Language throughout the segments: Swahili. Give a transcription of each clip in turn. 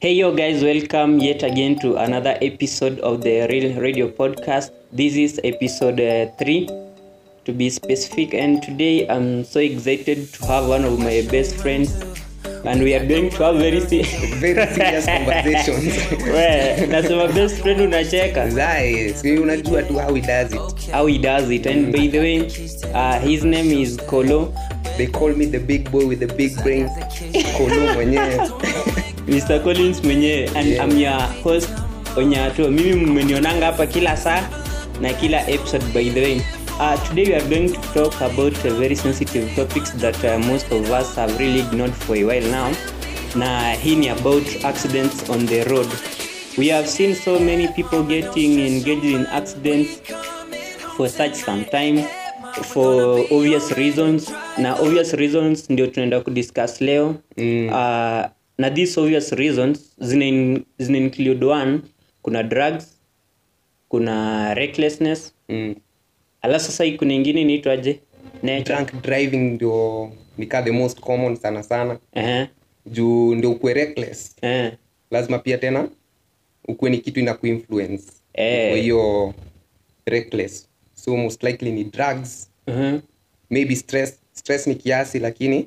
Hey yo guys, welcome yet again to another episode of the Real Radio Podcast. This is episode uh, 3 to be specific and today I'm so excited to have one of my best friends and we are going to have very se- very serious conversations Well, nasema best friend unacheka Zai, si unajua tu how he does it how he does it and by the way uh, his name is Kolo they call me the big boy with the big brain kolo mwenyewe Mr. Collins mwenyewe and Yeah. I'm your host Onyato. Mimi mmenionanga hapa kila saa na kila episode by the way. Uh, today we are going to talk about uh, very sensitive topics that uh, most of us have really ignored for a while now. Na hii ni about accidents on the road. We have seen so many people getting engaged in accidents for such some time for obvious reasons na obvious reasons ndio tunaenda kudiscuss leo Mm. uh, na these obvious reasons zina, in, zina include one kuna drugs kuna recklessness mm. alafu sasa hii kuna ingine inaitwaje nature drunk driving ndio nikaa the most common sana sana uh-huh. juu ndio ukue reckless uh lazima pia tena ukuwe ni kitu ina kuinfluence Eh. kwa hiyo reckless so most likely ni drugs uh-huh. maybe stress stress ni kiasi lakini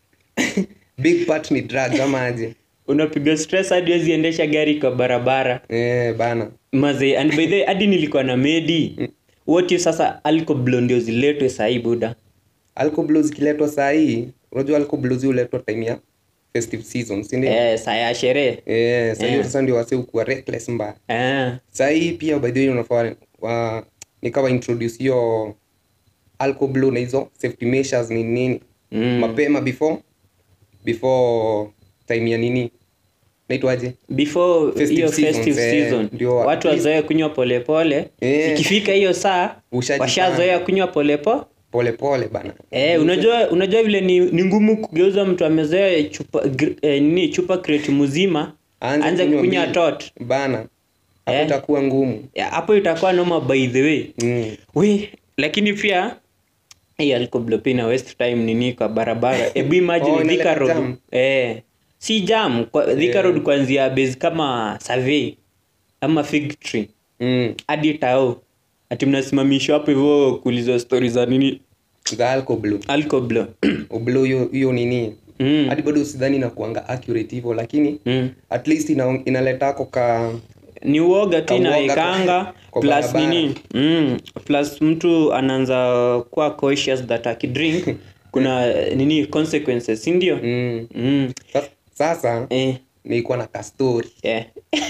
big part ni drugs ama aje unapiga stress hadi wezi endesha gari kwa barabara eh, bana maze and by the way, hadi nilikuwa na medi what if sasa alcoblo ndio ziletwe sahii buda alcohol zikiletwa saa hii unajua alcohol huletwa time ya festive season si ndio eh, saa ya sherehe eh, saa hiyo Eh. sasa ndio wase ukuwa reckless mbaya ah. saa hii pia by the way unafaa wa, nikawa introduce hiyo alcohol na hizo safety measures ni nini Mm. mapema before before time ya nini naitwaje before Festive hiyo seasons, festive eh, season ndio watu at least- wazoe kunywa polepole Eh. ikifika hiyo saa Ushajipanga. washazoea kunywa polepo pole pole bana Eh, unajua unajua vile ni, ni ngumu kugeuza mtu amezoea chupa gr- eh, nini chupa crate mzima Aanze anze kunywa kunywa mbili. tot bana hapo Eh. itakuwa ngumu Ya, hapo itakuwa noma by the way mm. we lakini pia hii alcohol pia ina waste time nini kwa barabara hebu imagine Oh, inaleta Thika road jam. eh si jam kwa Thika Eh. road kuanzia base kama survey ama fig tree Mm. hadi tao ati mnasimamishwa hapo hivyo kuulizwa stori za nini za alcohol alcohol ublo hiyo hiyo nini mm. hadi bado sidhani inakuanga accurate hivyo lakini mm. at least ina, inaletako ka ni uoga tu Kauoga inaekanga kwa plus barabara. nini mm, plus mtu anaanza kuwa cautious that akidrink kuna eh, nini consequences si ndio mm. mm. Sa- sasa eh, nilikuwa na kastori eh.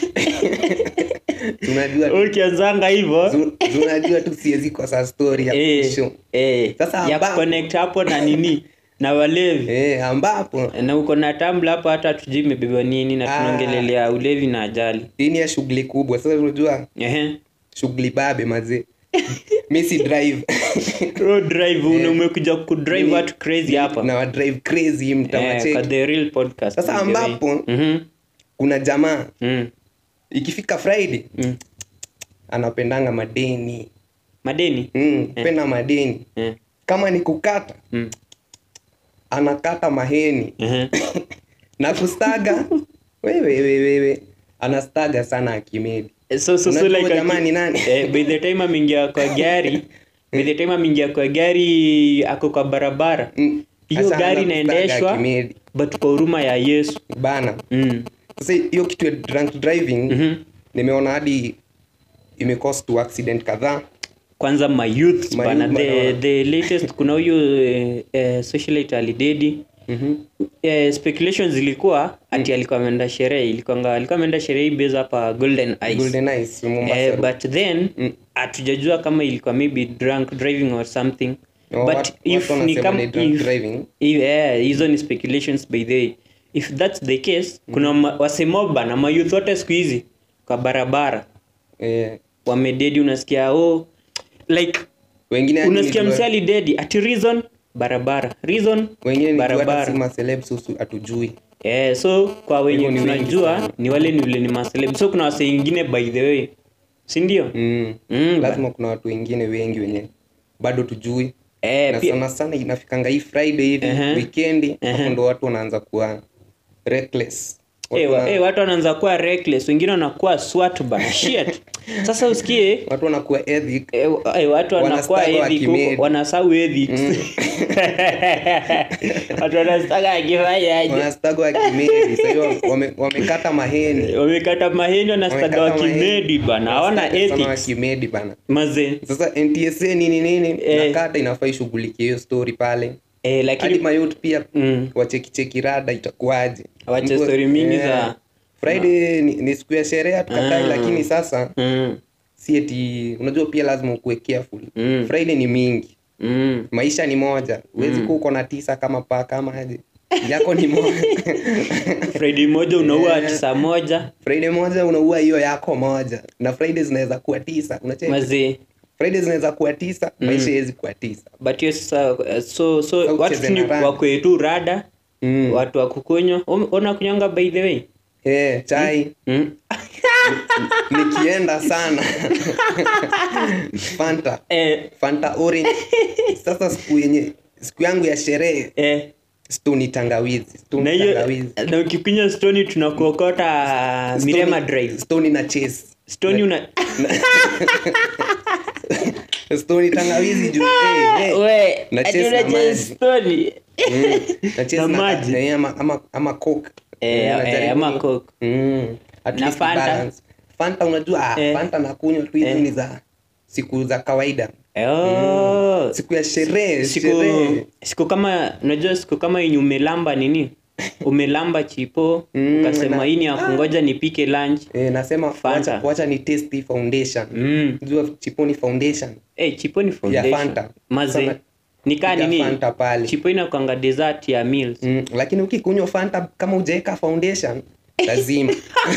tunajua ukianzanga hivyo zu- tunajua tu siwezi kosa story ya eh, kushow. eh, Sasa ya ambapo- kuconnect hapo na nini na walevi eh, ambapo na uko na tambla hapo hata tujui imebeba nini na Ah. tunaongelelea ulevi na ajali hii ni ya shughuli kubwa sasa unajua Ehe. shughuli babe mazee mi si drive road drive una umekuja kudrive Mimi- watu crazy hapa na wa drive crazy eh, mtamacheki kwa the real podcast Sasa by the way. ambapo- Mhm. kuna jamaa Mm. ikifika friday Mm. anapendanga madeni madeni mm, penda madeni eh. kama ni kukata mm. anakata maheni Ehe. na kustaga wewe wewe anastaga sana akimedi so, so, so Unajua like jamaa ni nani? eh, by the time ameingia kwa gari by the time ameingia kwa gari ako kwa barabara Mm. hiyo Sasa gari anakustaga inaendeshwa akimedi. but kwa huruma ya yesu bana mm. sasa hiyo kitu ya drunk driving Mhm. nimeona hadi imecost to accident kadhaa kwanza mayouth Mayouth bana the, bana. the latest kuna huyu eh, eh, socialite alidedi Mhm. eh, speculation zilikuwa ati alikuwa ameenda sherehe ilikuwa alikuwa ameenda sherehe hii base hapa golden ice golden eyes Mombasa eh, Road. but then Mm. hatujajua kama ilikuwa maybe drunk driving or something Oh, but watu- if watu ni wanasema kama ni drunk if- driving. if- eh, hizo ni speculations by the way if that's the case kuna ma- wasemoba na mayouth wote siku hizi kwa barabara eh, wamededi unasikia oh like wengine hadi unasikia ni- msali dedi ati reason barabara reason wengine ni barabara barabara celebs usu hatujui Eh, so kwa wenye Hivyo ni wengi tunajua sana. ni wale ni vile ni maseleb so kuna wase ingine by the way si ndio mm. Mm, lazima kuna watu wengine wengi wenye bado tujui eh, na pia, sana sana inafikanga hii friday hivi Ehe. weekendi Ehe. hapo ndo watu wanaanza kuwa reckless Eh, Watu wa- wana- eh, watu wanaanza kuwa reckless wengine wanakuwa swat bana shit sasa usikie watu wanakuwa ethic eh, wa- eh, watu wanakuwa Wanastaga ethic wakimedi. huko, wanasahau ethics watu wanastaga akifanyaje wanastagwa kimedi sahiyo wame, wamekata maheni wamekata maheni wanastaga Wamekata wakimedi bana hawana Wanastaga sana ethics wakimedi bana mazee sasa ntsa nini nini Eh. nakata inafaa ishughulikie hiyo story pale eh, hadi lakini mayut pia mm, wachekicheki rada itakuwaje Wache Mtu- story mingi eh, za- friday ni, ni siku ya sherehe hatukatai Ah. lakini sasa mm, si eti unajua pia lazima ukuwe careful Mm. friday ni mingi mm. maisha ni moja huwezi kuwa uko na tisa kama paa kama aje yako ni moja friday moja unaua Eh. tisa moja friday moja unaua hiyo yako moja na friday zinaweza kuwa tisa unacheki mazee friday zinaweza kuwa tisa maisha haiwezi kuwa tisa but hiyo sasa uh, so so Sasa watu ucheze tu ni na rada. wakwe tu rada mm. watu wa kukunywa Um- ona kunywanga by the way Eh, chai mm. nikienda sana fanta eh, fanta orange sasa siku yenye siku yangu ya sherehe eh. stoni tangawizi stoni na hiyo tangawizi na ukikunywa stoni tunakuokota mirema drive stoni na chase stoni una stoni tangawizi juu eh, eh. we Na ati chase na unacheza maji. stoni Mm, na chase Na na maji. eh, ama ama ama coke Eh, Mm, eh, najaribu ama ni- Coke. mm, at Na least Fanta? balance. fanta unajua ah, Eh. fanta nakunywa tu hizi Eh. ni za siku za kawaida oh. siku ya sherehe siku sherehe siku kama unajua siku kama yenye umelamba nini umelamba chipo Mm, ukasema na- hii ni ya kungoja nipike lunch eh, nasema Fanta. wacha, wacha ni test hii foundation mm. jua chiponi foundation Eh, chipo ni foundation. Fanta. maze Sana- nikaa ya nini Fanta pale chipo inakwanga dessert ya meals mm, lakini ukikunywa fanta kama ujaweka foundation lazima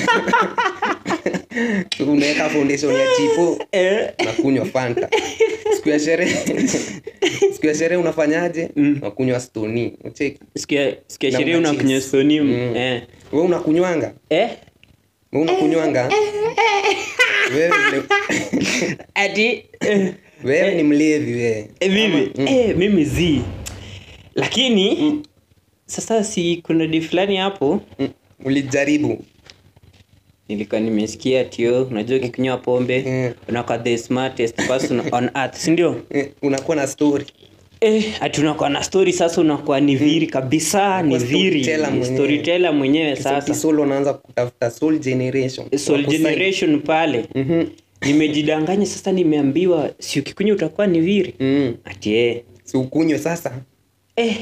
unaweka foundation ya chipo eh. na kunywa fanta siku ya sherehe siku ya sherehe unafanyaje Mm. nakunywa stoni ucheki sikia sikia Na sherehe una unakunywa cheese. soni Mm. eh. we unakunywanga eh? we unakunywanga wewe ni- ati eh. wewe ni mlevi wewe Eh, mimi Ama- eh, mimi zi lakini sasa si kuna di fulani hapo Mm, ulijaribu nilikuwa nimesikia tio unajua ukikunywa pombe Mm. unakuwa the smartest person on earth sindio eh, unakuwa na story eh, ati unakuwa na story sasa unakuwa ni viri kabisa ni Unakuwa viri storyteller mwenyewe. storyteller mwenyewe sasa kisolo unaanza kutafuta soul generation soul Wakusign. generation pale Mhm. nimejidanganya sasa nimeambiwa si ukikunywa utakuwa ni viri Mm. ati eh, si ukunywe sasa eh.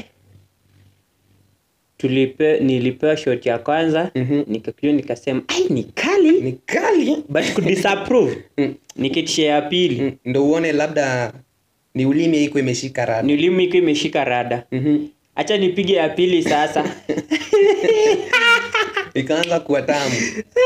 tulipe nilipewa shot ya kwanza Mhm. nikakunywa nikasema ai ni kali ni kali but kudisapprove Mm. nikitisha ya pili Mm, ndo uone labda ni ulimi iko imeshika rada nilimu iko imeshika rada Mhm. hacha nipige ya pili sasa ikaanza kuwa tamu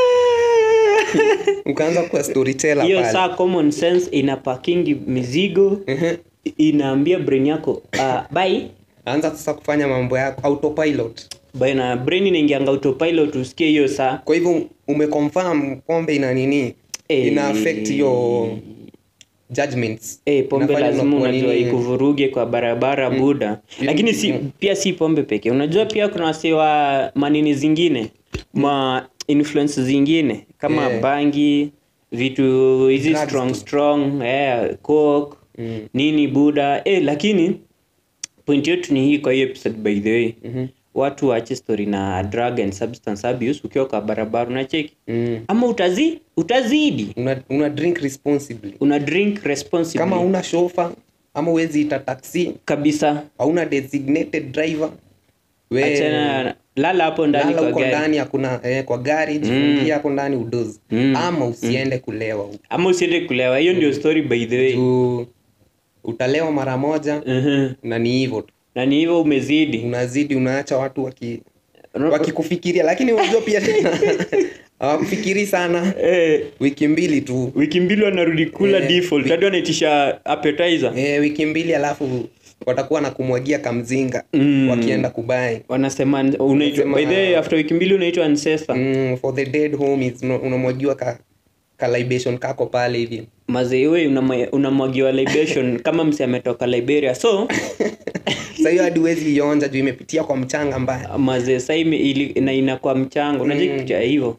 ukaanza kuwa storyteller hiyo pale saa common sense ina pakingi mizigo Mhm. inaambia brain yako uh, bai anza sasa kufanya mambo yako autopilot bai na brain inaingianga autopilot usikie hiyo saa kwa hivyo umeconfirm pombe ina nini Eh. ina affect your judgments Eh, pombe Inafanya lazima unakuwa unajua nini? ikuvuruge kwa barabara buda lakini si pia si pombe pekee unajua pia kuna wasee wa manini zingine ma influence zingine kama Eh. bangi vitu hizi Drugs strong tu. strong eh, coke Mm. nini buda eh, lakini point yetu ni hii kwa hiyo episode by the way Mhm. watu waache story na drug and substance abuse ukiwa kwa barabara unacheki Mm. ama utazi utazidi una, una drink responsibly una drink responsibly kama una shofa ama uwezi ita taxi kabisa hauna designated driver we achana lala hapo ndani lala kwa huko gari ndani hakuna eh, kwa gari jifungia hapo ndani udozi Mm. ama usiende kulewa huko ama usiende kulewa hiyo ndio story by the way Juu utalewa mara moja Mhm. na ni hivyo tu na ni hivyo umezidi unazidi unaacha watu waki Ro- wakikufikiria lakini unajua pia tena hawakufikiri sana eh, wiki mbili tu wiki mbili wanarudi kula Eh, default hadi wanaitisha appetizer eh, wiki mbili alafu watakuwa na kumwagia kamzinga Mm. wakienda kubai wanasema unaitwa Wanasema- by the way after wiki mbili unaitwa ancestor mm, for the dead homies una- unamwagiwa ka, ka libation kako pale hivi mazeiwe unamwagiwa libation kama msi ametoka liberia so Sasa hiyo hadi huwezi ionja juu imepitia kwa mchanga mbaya maze sa ime- ili- na inakuwa mchango unajua Mm. kitu cha hivyo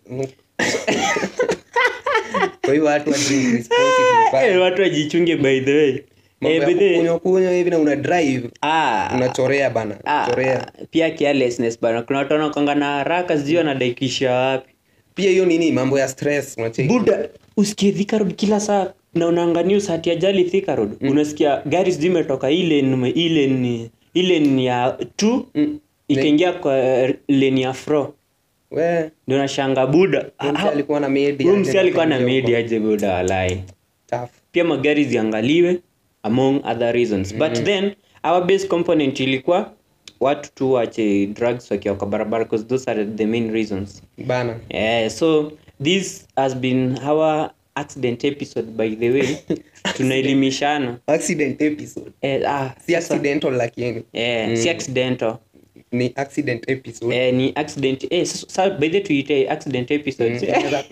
kwa hiyo watu wa drink responsibly Eh, pale. watu wajichunge by the way Mambo Eh, ya by the way, kukunywa kunywa hivi na una drive ah, unachorea bana ah, chorea pia carelessness bana kuna watu wanakwanga na haraka sijui wanadaikisha wapi pia hiyo nini mambo ya stress unacheki buda usikie Thika Road kila saa na unaanga news hati ajali Thika Road unasikia gari sijui imetoka hii lane hii lane hii lane ya 2 Mm. ikaingia kwa eh, lane ya fro we ndio nashanga buda huyu msee alikuwa na media huyu msi alikuwa na akaingia huko. media aje buda walai Tough. pia magari ziangaliwe among other reasons but then our base component ilikuwa watu tu wache drugs wakiwa kwa barabara because those are the main reasons bana yeah, so this has been our accident episode by the way tunaelimishana accident episode eh, ah, si sasa- accidental lakini eh, si accidental ni accident episode eh, ni accident eh, sa, sa, by the way tuite accident episodes Inaweza-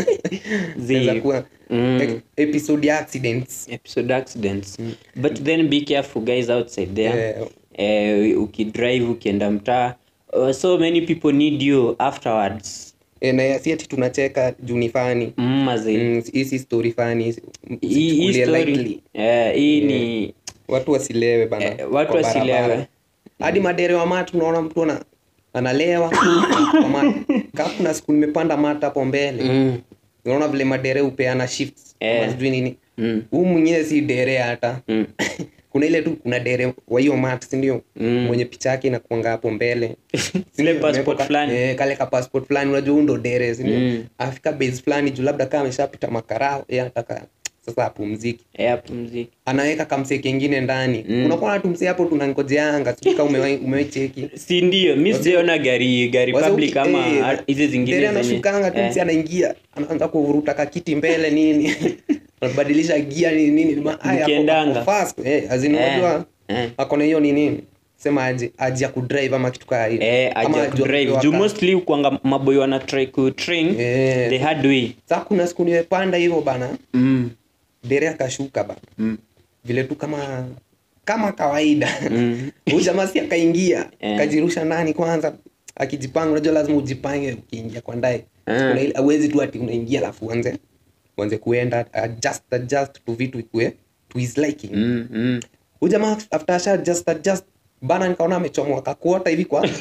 Zi- inaweza kuwa Mm. e- episode ya accidents episode accidents but then be careful guys outside there Eh, eh, ukidrive ukienda mtaa uh, so many people need you afterwards eh, na si ati tunacheka juu ni fani mm, mazi Mm, hii si story fani hii hii usichukulie story lightly. eh, hii ni watu wasilewe bana Eh, watu kwa wasilewe. barabara. hadi madere wa matu unaona mtu ana analewa kwa mata. Kaa kuna siku nimepanda mata hapo mbele mm, unaona vile madere hupeana shifts Eh. ama sijui nini mm, huu mwingine si dere hata mm. kuna ile tu kuna dere wa hiyo mat sindio Mm. mwenye picha yake inakuanga hapo mbele Ile Sindio? passport Ameweka- fulani. eh, kale ka passport fulani unajua huu ndo dere sindio Mm. afika base fulani juu labda kama ameshapita makarao yeye anataka sasa apumziki Eh, hapo mziki anaweka kamsee kengine ndani Mm. unakuwa na tumsee hapo tunangojeanga sijui kama umewahi umewahi cheki si ndio mi sijaona gari gari Wasa public uki- ama eh, ha- hizi dere zingine zenye anashukanga tu eh, msee anaingia anaanza kuvuruta kakiti mbele nini anabadilisha gia nini nini Ma- haya, ako- Mkiendanga. ako fast eh azini Eh, unajua eh. ako na hiyo nini sema aje aje ya kudrive ama kitu kaa hiyo eh, Ama aja ajua kudrive kupewa juu ka- mostly kuanga maboy wana try kutrain Eh. the hard way Sasa kuna siku nimepanda hivyo bana mm. dere akashuka bana Mm. vile tu kama kama kawaida Mm. huyu jamaa si akaingia Eh. akajirusha ndani kwanza akijipanga unajua lazima ujipange ukiingia kwa ndani Eh. Kuna ile- hauwezi tu ati unaingia alafu uanze uanze kuenda adjust adjust tu vitu ikue to his liking Mm, mm. huyu jamaa after asha just adjust bana nikaona amechomoa kakuota hivi kwa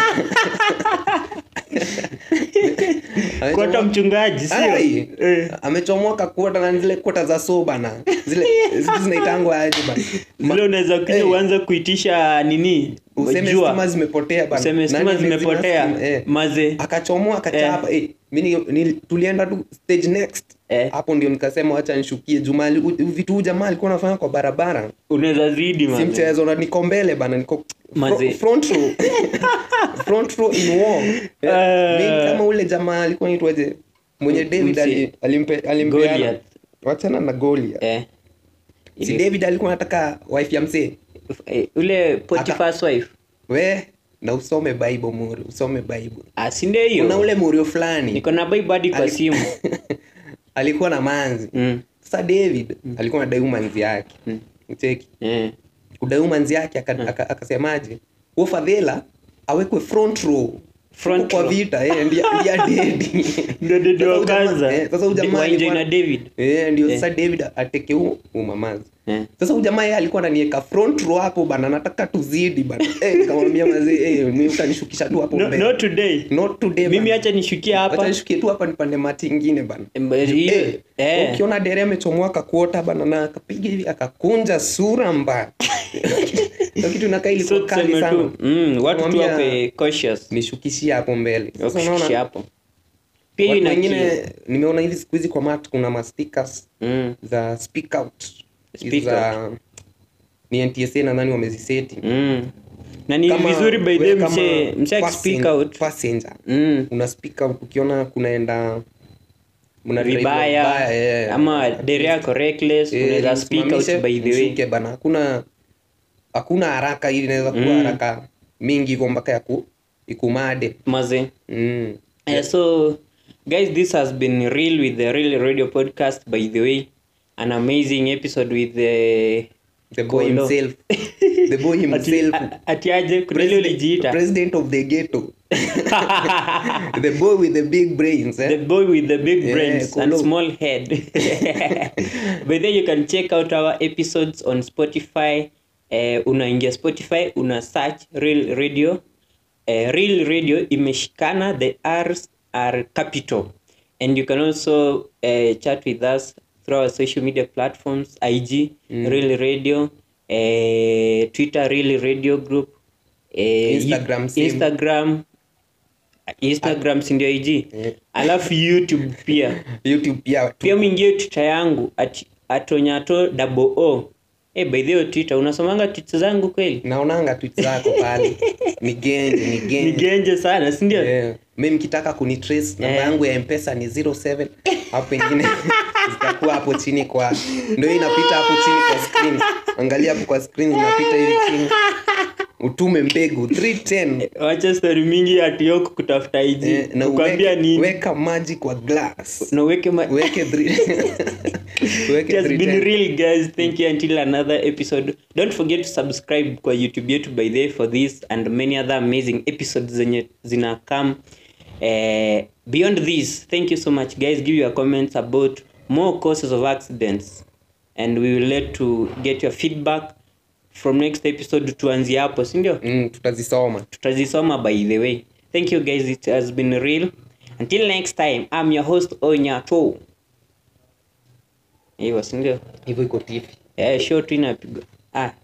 Kuota mchungaji sio Ai, Eh. amechomoa kakuota na zile kuota za so bana zile zile zinaitangwa aje bana zile unaweza kuja Eh. uanze kuitisha nini useme jua. stima zimepotea bana useme Nani stima amezima zimepotea stima? Eh. maze akachomoa akachapa eh. mimi ni, tulienda tu stage next Eh. hapo ndio nikasema wacha nishukie juma ali- u- vitu huyu jamaa alikuwa anafanya kwa barabara unaweza zidi si maze mchezo na niko mbele bana niko Maze. fro- front row front row in war eh, Ah. mimi kama ule jamaa alikuwa anaitwaje mwenye David Mse. ali- alimpe alimpeana Goliath. wachana na Goliath eh. si Ile- David alikuwa anataka wife ya mzee eh, ule Potiphar's wife we na usome bible muri usome bible ah, si ndio kuna hiyo ule murio fulani niko na bible hadi kwa Ali- simu alikuwa na manzi mm. sasa david alikuwa anadai manzi yake Mm. cheki eh. kudai manzi yake aka- aka- akasemaje huo fadhela awekwe front row Front Huko kwa row. vita eh, ndiye ndiye dedi ndio dedi Sasa wa huyu jamaa- kwanza eh, sasa huyu jamaa Wa Angelina alikuwa- David eh, ndio sasa david ateke huo umamazi eh. sasa huyu jamaa yeye alikuwa ananiweka front row hapo bana nataka tuzidi bana eh nikamwambia mazee eh mimi utanishukisha tu hapo no, mbele no today not today mimi bana. acha nishukia Acha hapa nishukie tu hapa nipande mati ingine bana Mba- hiyo- Eh, eh. ukiona dere amechomoa kakuota bana na akapiga hivi akakunja sura mbaya Hiyo kitu inakaa So ilikuwa kali tuseme sana tu mm, watu tu Namwambia- wape cautious nishukishie hapo mbele Sasa wakushikishe unaona hapo pia hiyo watu ina wengine nimeona hivi siku hizi kwa mat kuna mastickers mm, za speak out Hizi Speak za ni ntsa nadhani wameziseti mm. na ni Kama vizuri by wewe the kama mse mse passen- akispeak out passenger mm. una speak out ukiona kunaenda mna drive vibaya eh, ama dere yako reckless Eh, unaweza speak out msimamishe, by the way mshuke bana hakuna hakuna haraka ili inaweza kuwa Mm. haraka mingi hivyo mpaka ya ku ikumade maze mm. Uh, so guys this has been real with the real radio podcast by the way an amazing episode with the the boy Kolo. himself the boy Ati- himself a- ati aje kuna ile ulijiita president of the ghetto the boy with the big brains eh? the boy with the big Yeah, brains and Kolo. small head by then you can check out our episodes on spotify uh, unaingia spotify una search real radio uh, real radio imeshikana the r's are capital and you can also uh, chat with us through our social media platforms ig real radio uh, twitter real radio group uh, Instagram same. instagram instagram sindio ig Yeah. alafu youtube pia youtube pia tu- pia mwingie twitter yangu at, atonyato double o hey, by the way twitter unasomanga tweets zangu kweli naonanga tweet zako pale ni genje ni ni genje genje sana sindio yeah. mi mkitaka kunitrace namba Yeah. yangu ya mpesa ni 07 hapo pengine zitakuwa hapo chini kwa ndio hii inapita hapo chini kwa screen angalia hapo kwa screen inapita hivi chini utume mbegu 310 wacha stori mingi atioko kutafuta ig eh, na kukwambia uweke, nini weka maji kwa glass na uweke ma- uweke three- It uweke has been 310 real guys thank you until another episode don't forget to subscribe kwa youtube yetu by the way for this and many other amazing episodes zenye zina come uh, beyond this thank you so much guys give your comments about more causes of accidents and we will let to get your feedback from next episode tuanzie hapo sindio mm, tutazisoma tutazisoma by the way thank you guys it has been real until next time i'm your host onyato hivyo sindio hivyo iko tifi eh, show tu inapigwa ah